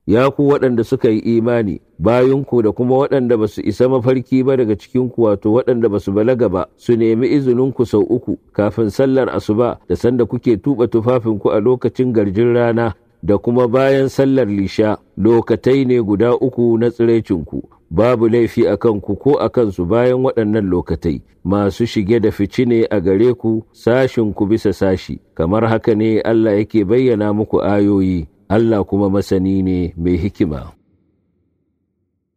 ya ku waɗanda suka yi imani bayanku da kuma waɗanda ba su isa mafarki ba daga cikinku wato waɗanda ba su balaga ba su nemi izininku sau uku kafin sallar asuba da sanda kuke tuɓa tufafinku a lokacin garjin rana da kuma bayan sallar lisha lokatai ne guda uku na tsiraicinku babu laifi a kanku ko a kansu bayan waɗannan lokatai masu shige da fici ne a gare ku sashinku bisa sashi kamar haka ne Allah yake bayyana muku ayoyi Allah kuma masani ne mai hikima.